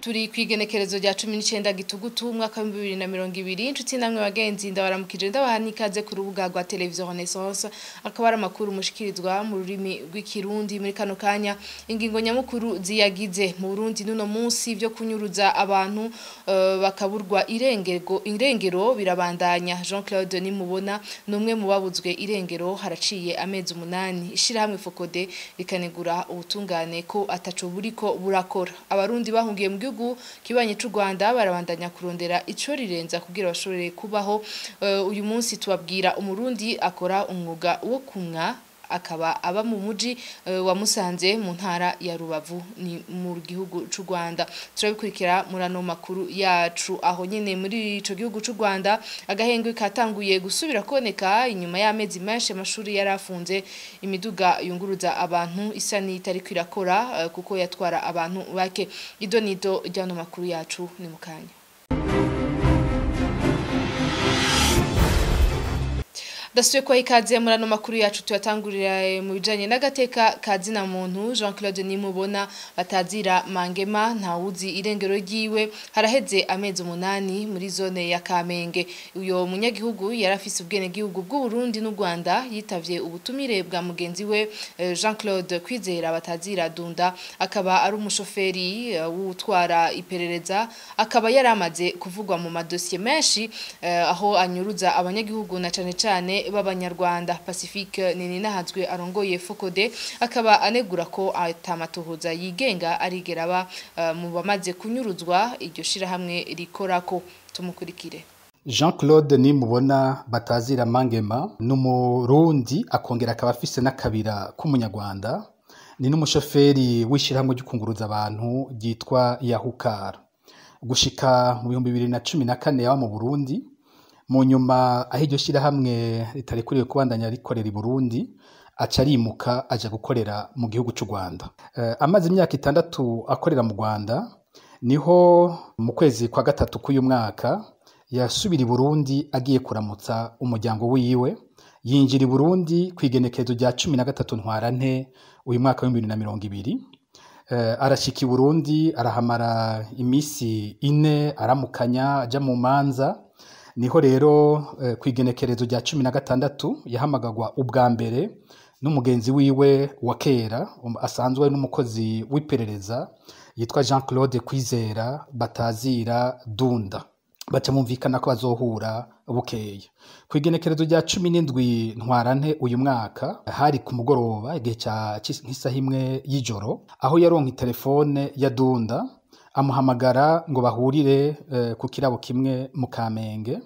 turi kwigenekerezo rya 19 gitugutu umwaka wa 2020 inshuti namwe bagenzi ndabaramukije ndabaha nikaze ku rubuga rwa televiziyo Renaissance akaba ari amakuru mushikirizwa mu rurimi rw'ikirundi muri kano kanya ingingo nyamukuru ziyagize mu Burundi nuno munsi byo kunyuruza abantu uh, bakaburwa irengero irengero birabandanya Jean-Claude Nimubona numwe mu babuzwe irengero haraciye amezi umunani ishirahamwe Fokode rikanegura ubutungane ko ataco buriko burakora abarundi bahungiye mu gihugu kibanye c'u Rwanda barabandanya kurondera ico rirenza kugira bashobore kubaho uh, uyu munsi tubabwira umurundi akora umwuga wo kumwa akaba aba mu muji uh, wa Musanze mu ntara ya Rubavu ni mu gihugu c'u Rwanda turabikurikira muri ano makuru yacu aho nyene muri ico gihugu c'u Rwanda agahengwe katanguye gusubira kuboneka inyuma y'amezi menshi amashuri yarafunze imiduga yunguruza abantu isa n'itari kwirakora uh, kuko yatwara abantu bake idonido ryano makuru yacu ni mukanya Dasuye kwa ikaze muri ano makuru yacu tuyatangurira mu bijanye n'agateka kazina muntu Jean-Claude Nimubona batazira Mangema ntawuzi irengero ryiwe haraheze amezi umunani muri zone ya Kamenge uyo munyagihugu yarafise ubwene gihugu bw'u Burundi n'u Rwanda yitavye ubutumire bwa mugenzi we Jean-Claude Kwizera batazira Dunda akaba ari umushoferi wutwara iperereza akaba yaramaze kuvugwa mu madosiye menshi aho anyuruza abanyagihugu na cane cane b'abanyarwanda Pacifique Nininahazwe arongoye Fokode akaba anegura ko atamatohoza yigenga arigera aba uh, mu bamaze kunyuruzwa iryo shira hamwe rikorako tumukurikire Jean Claude nimubona batazira Mangema n'umurundi akongera akaba afise n'akabira k'umunyarwanda ni n'umushoferi w'ishirahamwe ry'ukunguruza abantu ryitwa Yahukara gushika mu bihumbi bibiri na cumi na kane yaba mu Burundi mu nyuma aho iryo shyirahamwe ritarekuriwe kubandanya rikorera i Burundi aca arimuka aja gukorera mu gihugu cy'u Rwanda amaze imyaka itandatu akorera mu Rwanda niho mu kwezi kwa gatatu k'uyu mwaka yasubira i Burundi agiye kuramutsa umuryango wiwe yinjira i Burundi ku igenekerezo rya cumi na gatatu ntwarante uyu mwaka w'ibihumbi bibiri na mirongo ibiri arashika i Burundi arahamara iminsi ine aramukanya aja mu manza niho rero ku igenekerezo rya cumi na gatandatu yahamagagwa ubwa mbere n'umugenzi wiwe wa kera asanzwe n'umukozi w'iperereza yitwa jean claude kwizera batazira dunda baca bumvikana ko bazohura bukeya ku igenekerezo rya cumi n'indwi ntwarante uyu mwaka hari ku mugoroba igihe nk'isaha imwe y'ijoro aho yaronka telefone ya dunda amuhamagara ngo bahurire ku kirabo kimwe mu kamenge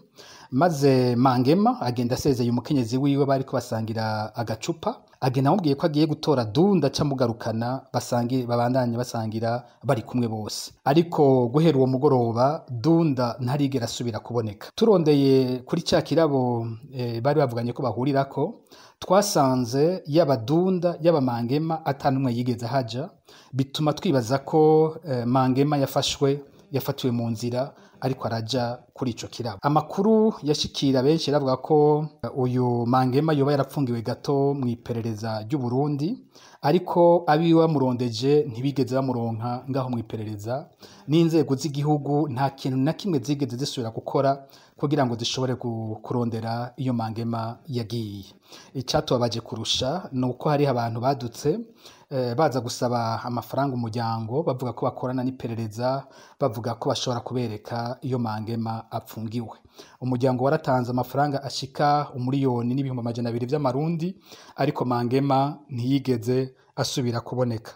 maze mangema agenda asezeye umukenyezi wiwe bari ko basangira agacupa agenda amubwiye ko agiye gutora dunda amugarukana babandanye basangira bari kumwe bose ariko guhera uwo mugoroba dunda ntarigera asubira kuboneka turondeye kuri cya kirabo bari bavuganye ko bahurirako twasanze yaba dunda yaba mangema atanumwe yigeze haja bituma twibaza ko mangema yafashwe yafatiwe mu nzira ariko araja kuri ico kirabo amakuru yashikira benshi yaravuga ko uyu mangema yoba yarapfungiwe gato mu iperereza ry'u Burundi ariko abiwe bamurondeje ntibigeze bamuronka ngaho mu iperereza n'inzego z'igihugu nta kintu na kimwe zigeze zisubira gukora kugira ngo zishobore kurondera iyo mangema yagiye icyatubabaje kurusha ni uko hariho abantu badutse baza gusaba amafaranga umuryango bavuga ko bakorana n'iperereza bavuga ko bashobora kubereka iyo mangema apfungiwe umuryango waratanze amafaranga ashika umuriyoni n'ibihumbi amajana abiri by'amarundi ariko mangema ntiyigeze asubira kuboneka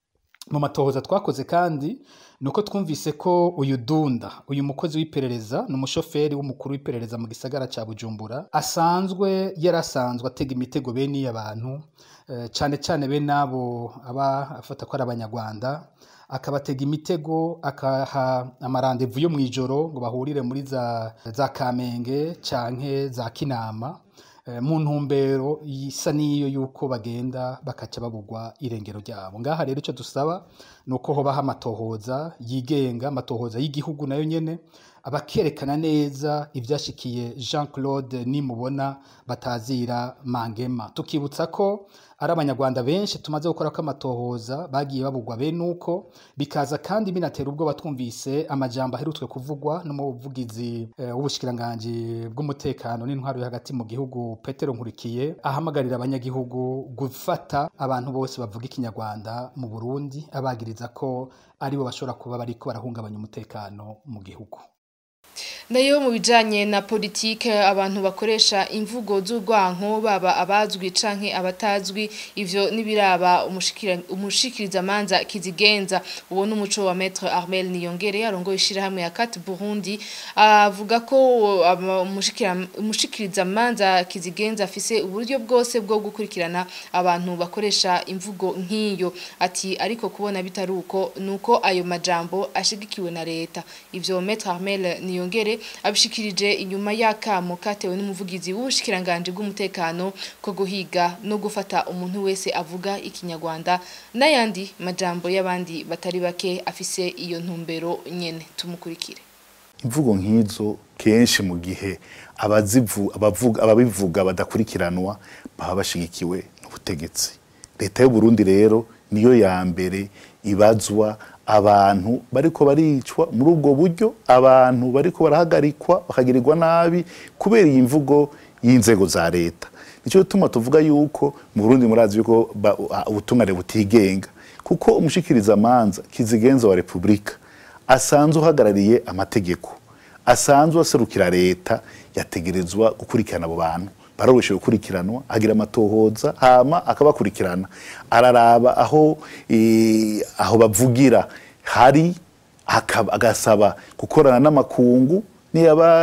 mu matohoza twakoze kandi ni uko twumvise ko uyu dunda uyu mukozi w'iperereza ni umushoferi w'umukuru w'iperereza mu gisagara cya bujumbura asanzwe yarasanzwe atega imitego bene iyo abantu cyane cyane bene abo aba afata ko ari abanyarwanda akabatega imitego akaha amarandevu yo mu ijoro ngo bahurire muri za za kamenge canke za kinama mu ntumbero isa n'iyo yuko bagenda bakaca babugwa irengero ryabo ngaha rero icyo dusaba ni uko hobaho amatohoza yigenga amatohoza y'igihugu nayo nyene bakerekana neza ivyashikiye Jean Claude nimubona batazira Mangema tukibutsa ko ari abanyarwanda benshi tumaze gukora ko amatohoza bagiye babugwa bene uko bikaza kandi binatera ubwoba twumvise amajambo aherutswe kuvugwa n'umuvugizi eh, w'ubushikiranganji bw'umutekano n'intwaro yo hagati mu gihugu Petero Nkurikiye ahamagarira abanyagihugu gufata abantu bose bavuga ikinyarwanda mu Burundi abagiriza ko aribo bashobora kuba bariko barahungabanya umutekano mu gihugu nayo mu bijanye na politike abantu bakoresha imvugo z'urwanko baba abazwi canke abatazwi ivyo nibiraba umushikiriza manza kizigenza uwo n'umuco wa maître Armel Niyongere arongoye ishirahamwe ya Kat Burundi avuga ko umushikiriza manza kizigenza afise uburyo bwose bwo gukurikirana abantu bakoresha imvugo nk'iyo ati ariko kubona bitaruko nuko ayo majambo ashigikiwe na leta ivyo maître Armel Niyongere abishikirije inyuma y'akamo katewe n'umuvugizi w'ubushikiranganje bw'umutekano ko guhiga no gufata umuntu wese avuga ikinyarwanda n'ayandi majambo y'abandi batari bake afise iyo ntumbero nyene tumukurikire imvugo nk'izo kenshi mu gihe abazivu abavuga ababivuga badakurikiranwa baba bashigikiwe n'ubutegetsi leta y'u Burundi rero niyo ya mbere ibazwa abantu bariko baricwa muri ubwo buryo abantu bariko barahagarikwa bakagirirwa nabi kubera iyi mvugo y'inzego za leta nicyo gituma tuvuga yuko mu Burundi murazi yuko ubutungane butigenga kuko umushikiriza amanza kizigenza wa repubulika asanzwe uhagarariye amategeko asanzwe aserukira leta yategerezwa gukurikirana abo bantu baroroshe gukurikiranwa agira amatohoza hama akabakurikirana araraba aho e, aho bavugira hari agasaba gukorana n'amakungu niyaba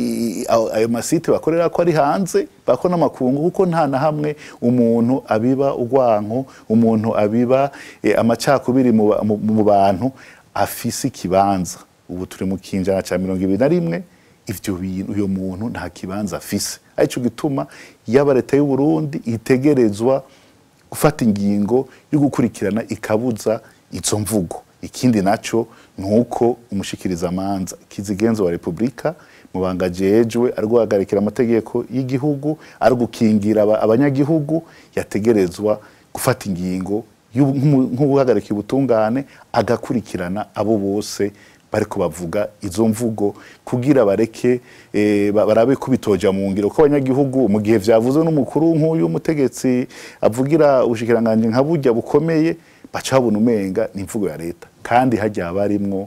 ayo masite bakorera ko ari hanze bako n'amakungu kuko nta na hamwe umuntu abiba urwanko umuntu abiba e, amacakubiri mu bantu afise ikibanza ubu turi mu kinjana ca mirongo ibiri na rimwe ivyo bintu uyo muntu nta kibanza afise arico gituma yaba leta y'u Burundi itegerezwa gufata ingingo yo gukurikirana ikabuza izo mvugo ikindi naco nuko umushikiriza amanza kizigenzo wa Republika mubanga jejwe ari guhagarikira amategeko y'igihugu ari gukingira abanyagihugu yategerezwa gufata ingingo nk'ubuhagarika ubutungane agakurikirana abo bose bariko bavuga izo mvugo kugira bareke e, barabe kubitoja mu ngiro ko abanyagihugu mu gihe vyavuzwe n'umukuru nk'uyu umutegetsi avugira ubushikiranganje nka burya bukomeye baca babona umenga ni imvugo ya leta kandi hajya haba harimwo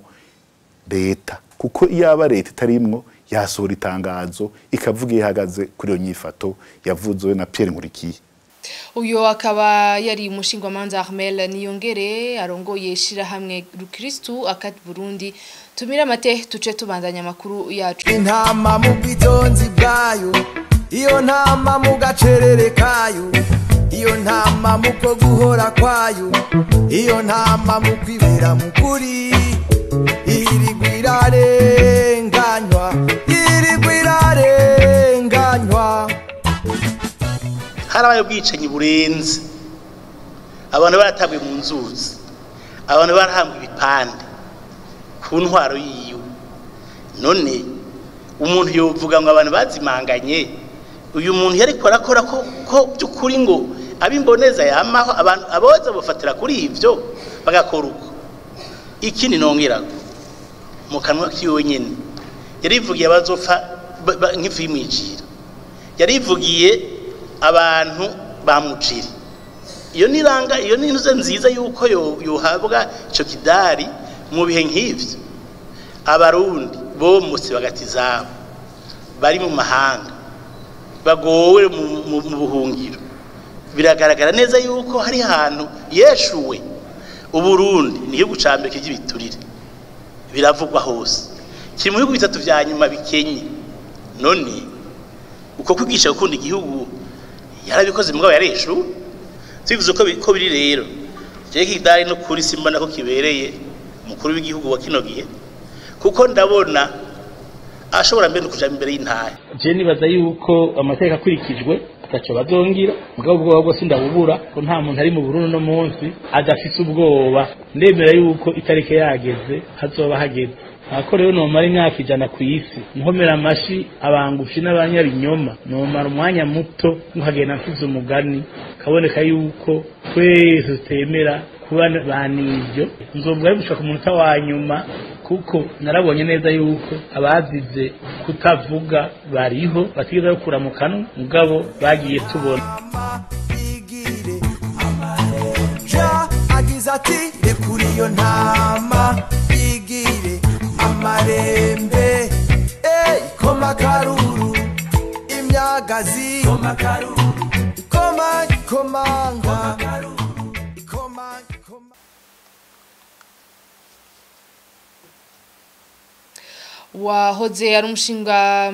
leta kuko iyo aba leta itarimwo yasohora itangazo ikavuga iyo ihagaze kuri iyo nyifato yavuzwe na Pierre Nkurikiye uyo akaba yari umushingwamanza Armel Niyongere arongoye ishirahamwe Rukristu akati Burundi tumira amate tuce tubandanya amakuru yacu intama mu bwitonzi bwayo iyo ntama mu gacerere kayo iyo ntama mu ko guhora kwayo iyo ntama mu kwibera mu kuri irigwa irarenganywa irigwa irarenganywa harabaye ubwicanyi burenze abantu baratabwe mu nzuzi abantu barahambwa ibipande ku ntwaro yiwe none umuntu yovuga ngo abantu bazimanganye uyu muntu yari arakora ko ko by'ukuri ngo abimboneza yamaho abantu aboza bafatira kuri ibyo bagakora uko ikindi nongera mu kanwa kiwe nyine yarivugiye abazopfa nk'ifu y'imwijira yarivugiye abantu bamuciri iyo niranga iyo ni intuze nziza yuko yohabwa icyo kidari mu bihe nk'ibyo abarundi bomotse bagati zabo bari mu mahanga bagowe mu buhungiro biragaragara neza yuko hari ahantu yeshuwe uburundi ni igihugu cya mbere cy'ibiturire biravugwa hose kiri mu bihugu bitatu bya nyuma bikenye none uko kwigisha gukunda igihugu yarabikoze mugabo yareshu tubivuze ko biri rero jewe kidari no kuri simbona ko kibereye umukuru w'igihugu wa kino gihe kuko ndabona ashobora mbere kuja imbere y'intare je nibaza yuko amategeko akurikijwe ataco bazongira mugabo ubwoba bwose ndabubura ko nta muntu ari mu Burundi no munsi adafise ubwoba ndemera yuko itarike yageze hazoba hageze ako rero nomara imyaka ijana ku isi nkomera amashi abangufi n'abanyabinyoma nomara umwanya muto nkagenda mfize umugani kaboneka yuko twese tutemera kuba banivyo nzovuga ari gushaka umunota wa nyuma kuko narabonye neza yuko abazize kutavuga bariho batigeze bakura mu kanwa mugabo bagiye tubona igire ja agize ati rekura iyo ntama igire amarembe ey koma karuru imyagazi koma karuru ikoma ikomanga ikoma ikoma wahoze ari umushinga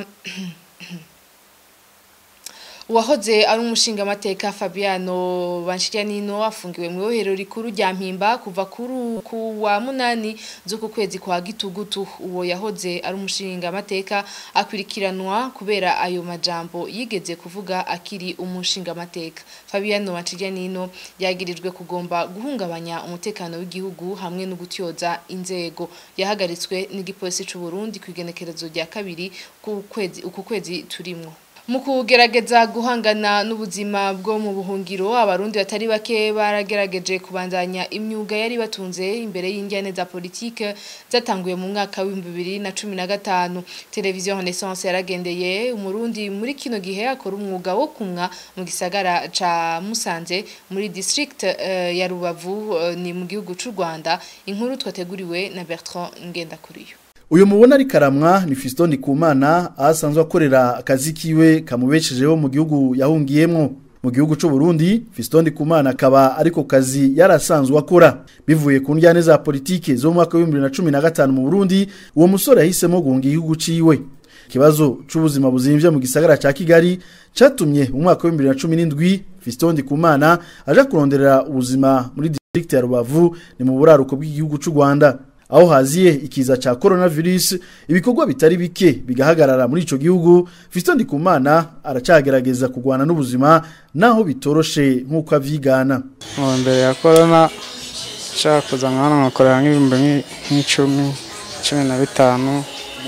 uwahoze ari umushinga amateka Fabiano Banshiryanino afungiwe mu ibohero rikuru rya Mpimba kuva kuri ku wa munani z'uku kwezi kwa gitugutu uwo yahoze ari umushinga amateka akwirikiranwa kubera ayo majambo yigeze kuvuga akiri umushinga amateka Fabiano Banshiryanino yagirijwe kugomba guhungabanya umutekano w'igihugu hamwe no gutyoza inzego yahagaritswe n'igipolisi c'u Burundi kwigenekerezo rya kabiri ku kwezi uku kwezi turimwo mu kugerageza guhangana n'ubuzima bwo mu buhungiro abarundi batari bake baragerageje kubandanya imyuga yari batunze imbere y'injyane za politike zatanguye mu mwaka w'ibihumbi bibiri na cumi na gatanu televiziyo renaissance yaragendeye umurundi muri kino gihe akora umwuga wo kumwa mu gisagara ca musanze muri district uh, ya rubavu uh, ni mu gihugu c'u rwanda inkuru twateguriwe na bertrand ngendakuriyo uyu mubona ari karamwa ni Fiston Kumana asanzwe akorera akazi kiwe kamubeshejeho mu gihugu yahungiyemwo mu gihugu c'u Burundi Fiston Kumana akaba ariko kazi yarasanzwe akora bivuye ku njyane za politike zo mu mwaka wa 2015 mu Burundi uwo musore yahisemo guhunga igihugu ciwe ikibazo c'ubuzima buzimvye mu gisagara ca Kigali catumye mu mwaka wa 2017 Fiston Kumana aja kuronderera ubuzima muri district ya Rubavu ni mu buraruko bw'igihugu c'u Rwanda aho haziye ikiza cha coronavirus ibikorwa bitari bike bigahagarara muri ico gihugu Fiston Ndikumana aracagerageza kugwana n'ubuzima naho bitoroshe nkuko avyigana mu mbere ya corona nshaka kuza nkana nkakorera nk'ibihumbi nk'icumi cumi na bitanu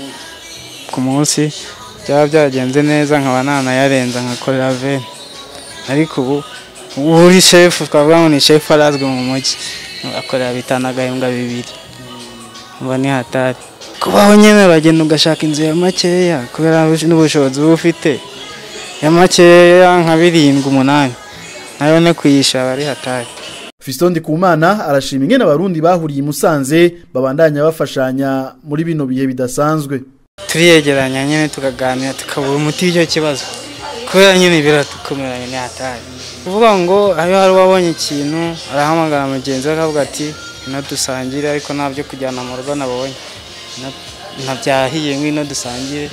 ku munsi byaba byagenze neza nkaba nanayarenza nkakorera veni ariko ubu ubu uri shefu twavuga ngo ni shefu arazwi mu mujyi akorera bitanu agahembwa bibiri uba ni hatari kubaho nyine uragenda ugashaka inzu ya makeya kubera n'ubushobozi uba ufite ya makeya nka birindwi umunani nayo no kuyisha aba ari hatari Fiston Ndikumana arashima ingene abarundi bahuriye i Musanze babandanya bafashanya muri bino bihe bidasanzwe turiyegeranya nyine tukaganira tukabura umuti w'icyo kibazo kubera nyine biratukomera nyine hatari kuvuga ngo ayo hari uwabonye ikintu arahamagara mugenzi we akavuga ati ino dusangire ariko nta byo kujyana mu rugo nabonye ntabyahiye ngwino dusangire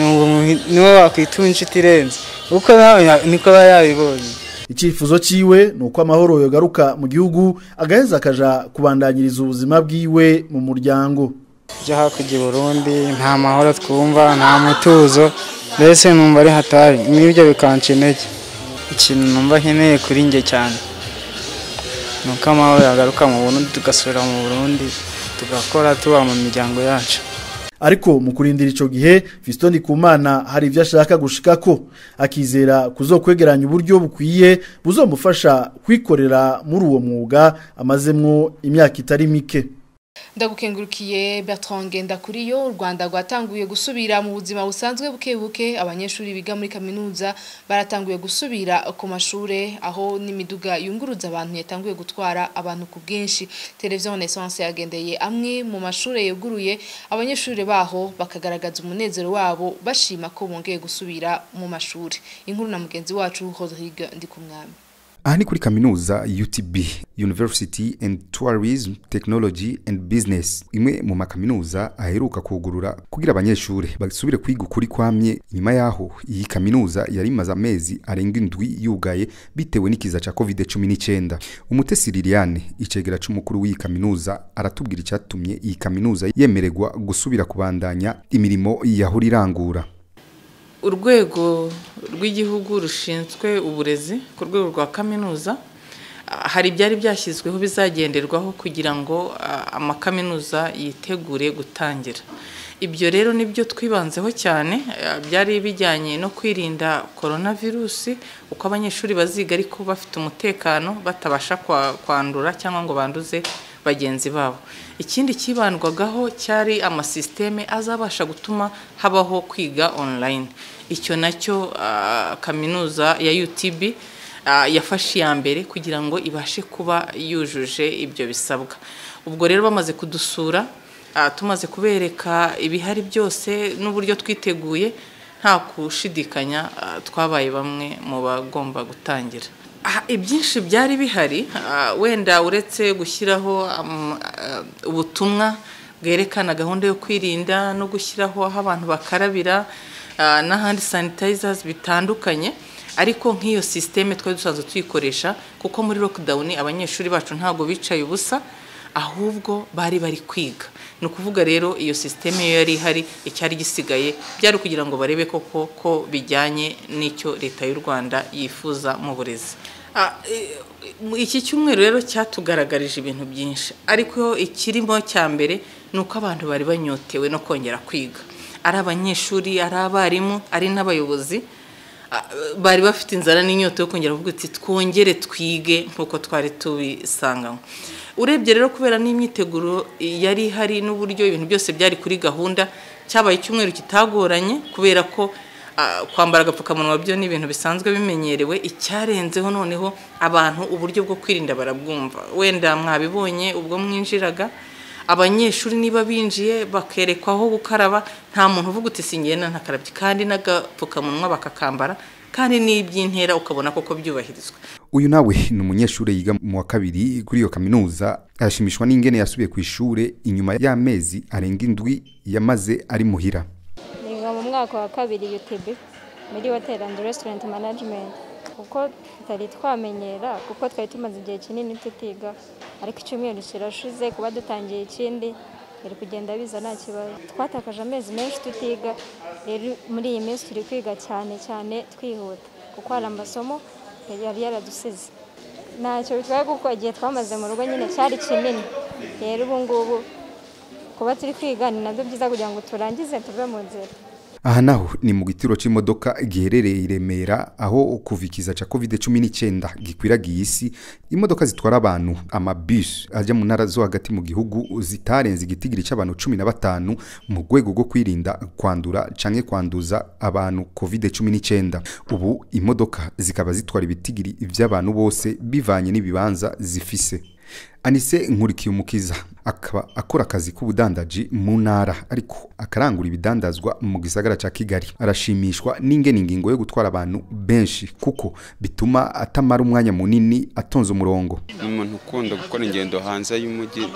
niwe wakwituma inshuti irenze kuko nawe niko aba yabibonye icyifuzo cyiwe ni uko amahoro yogaruka mu gihugu agaheza akaja kubandanyiriza ubuzima bwiwe mu muryango byo hakurya i burundi nta mahoro twumva nta mutuzo mbese numva ari hatari n'ibyo bikanca intege ikintu numva nkeneye kuri njye cyane ni uko amahoro yagaruka mu burundi tugasubira mu burundi tugakora tuba mu miryango yacu ariko mu kurindira ico gihe Fiston Ndikumana hari ivyo ashaka gushikako akizera kuzokwegeranya uburyo bukwiye buzomufasha kwikorera muri uwo mwuga amazemwo imyaka itari mike ndagukengurukiye Bertrand Ngendakuriyo u Rwanda rwatanguye gusubira mu buzima busanzwe buke buke abanyeshuri biga muri kaminuza baratanguye gusubira ku mashure aho n'imiduga yunguruza abantu yatanguye gutwara abantu ku bwinshi televiziyo Renaissance yagendeye amwe mu mashure yeguruye abanyeshuri baho bakagaragaza umunezero wabo bashima ko bongeye gusubira mu mashuri inkuru na mugenzi wacu Rodrigue Ndikumwami aha ni kuri kaminuza UTB University and Tourism Technology and Business imwe mu makaminuza aheruka kugurura kugira abanyeshuri basubire kwiga ukuri kwamye nyuma yaho iyi kaminuza yari imaze amezi arenga indwi yugaye bitewe n'ikiza ca covid 19 umutesi Liliane icegera c'umukuru w'iyi kaminuza aratubwira icyatumye iyi kaminuza yemererwa gusubira kubandanya imirimo yahora irangura urwego rw'igihugu rushinzwe uburezi ku rwego rwa kaminuza ah, hari ibyari byashyizweho bizagenderwaho kugira ngo ah, amakaminuza yitegure gutangira ibyo rero nibyo twibanzeho cyane eh, byari bijyanye no kwirinda coronavirus uko abanyeshuri baziga ariko bafite umutekano batabasha kwa- kwandura cyangwa ngo banduze bagenzi babo ikindi kibandwagaho cyari amasisiteme azabasha gutuma habaho kwiga online icyo nacyo ah, kaminuza ya UTB ah, yafashe iya mbere kugira ngo ibashe kuba yujuje ibyo bisabwa ubwo rero bamaze kudusura ah, tumaze kubereka ibihari byose n'uburyo twiteguye nta kushidikanya ah, twabaye bamwe mu bagomba gutangira Ah, ibyinshi byari bihari ah, wenda uretse gushyiraho am- ah, ubutumwa bwerekana gahunda yo kwirinda no gushyiraho aho abantu bakarabira ah, n'ahandi sanitizers bitandukanye ariko nk'iyo sisiteme twari dusanzwe tuyikoresha kuko muri lockdown abanyeshuri bacu ntabwo bicaye ubusa ahubwo bari bari kwiga ni ukuvuga rero iyo sisiteme yo yari ihari icyari gisigaye byari kugira ngo barebe koko ko bijyanye n'icyo leta y'u rwanda yifuza mu burezi Ah, eh, mu- iki cyumweru rero cyatugaragarije ibintu byinshi ariko ikirimo cya mbere ni uko abantu bari banyotewe no kongera kwiga ari abanyeshuri ari abarimu ari n'abayobozi Ah, bari bafite inzara n'inyota yo kongera kuvuga ati twongere twige nk'uko twari tubisanganywe urebye rero kubera n'imyiteguro yari ihari n'uburyo ibintu byose byari kuri gahunda cyabaye icyumweru kitagoranye kubera ko ah, kwambara agapfukamunwa byo ni ibintu bisanzwe bimenyerewe icyarenzeho noneho abantu uburyo bwo kwirinda barabwumva wenda mwabibonye ubwo mwinjiraga abanyeshuri niba binjiye bakerekwaho gukaraba nta muntu uvuga uti singenda ntakarabye kandi n'agapfukamunwa bakakambara kandi n'iby'intera ukabona koko byubahirizwa uyu nawe ni umunyeshuri yiga mu wa kabiri kuri iyo kaminuza arashimishwa n'ingene yasubiye ku ishure inyuma y'amezi arenga indwi yamaze ari muhira niga mu mwaka wa kabiri UTB muri hotel and restaurant management kuko tutari twamenyera kuko twari tumaze igihe kinini tutiga ariko icyumweru kirashize kuba dutangiye ikindi biri kugenda biza nta kibazo twatakaje amezi menshi tutiga rero muri iyi minsi turi kwiga cyane cyane twihuta kuko hari amasomo yari yaradusize ntacyo bitwaye kuko igihe twamaze mu rugo nyine cyari kinini rero ubu ngubu kuba turi kwiga ni nabyo byiza kugira ngo turangize tuve mu nzira aha naho ni mu gitiro c'imodoka giherereye i Remera aho kuva ikiza ca covid cumi n'icyenda gikwiragiye isi imodoka zitwara abantu amabus ajya mu ntara zo hagati mu gihugu zitarenze igitigiri c'abantu cumi na batanu mu rwego rwo kwirinda kwandura canke kwanduza abantu covid cumi n'icyenda ubu imodoka zikaba zitwara ibitigiri vy'abantu bose bivanye n'ibibanza zifise anise nkurikiye umukiza akaba akora akazi k'ubudandaji mu ntara ariko akarangura ibidandazwa mu gisagara cya kigali arashimishwa n'ingene ingingo yo gutwara abantu benshi kuko bituma atamara umwanya munini atonze umurongo ni umuntu ukunda gukora ingendo hanze y'umujyi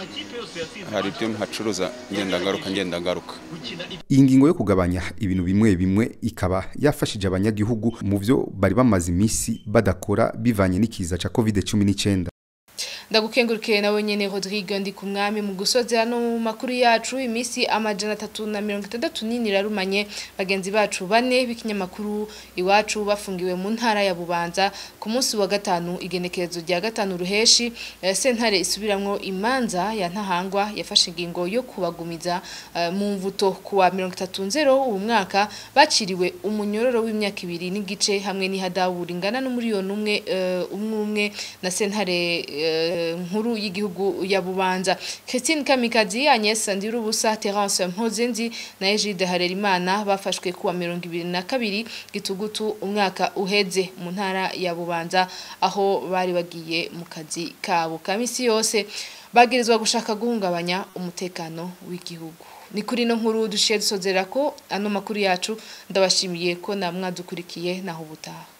hari ibyo mpacuruza ngendagaruka ngendagaruka iyi ngingo yo kugabanya ibintu bimwe bimwe ikaba yafashije abanyagihugu mu byo bari bamaze iminsi badakora bivanye n'ikiza cya covid cumi n'icyenda ndagukengurukire nawe nyene Rodrigue ndi ku mwami mu gusozi hano mu makuru yacu imisi amajana atatu na mirongo itandatu nini rarumanye bagenzi bacu bane b'ikinyamakuru iwacu bafungiwe mu ntara ya Bubanza ku munsi wa gatanu igenekerezo rya gatanu ruheshi eh, sentare isubiramwo imanza ya ntahangwa yafashe ingingo yo kubagumiza eh, mu mvuto kuwa mirongo itatu nzero uwo mwaka baciriwe umunyororo w'imyaka ibiri n'igice hamwe n'ihadawuri ingana n'umuriyoni umwe eh, umwe umwe na sentare eh, nkuru y'igihugu ya Bubanza Christine Kamikazi Agnes Ndirubusa Terence Mpozenzi na Egide Harerimana bafashwe kuwa 2022 gitugutu umwaka uheze mu ntara ya Bubanza aho bari bagiye mu kazi kabo kamisi yose bagirizwa gushaka guhungabanya umutekano w'igihugu ni kuri no nkuru dushiye dusozera ko ano makuru yacu ndabashimiye ko namwadukurikiye naho ubutaha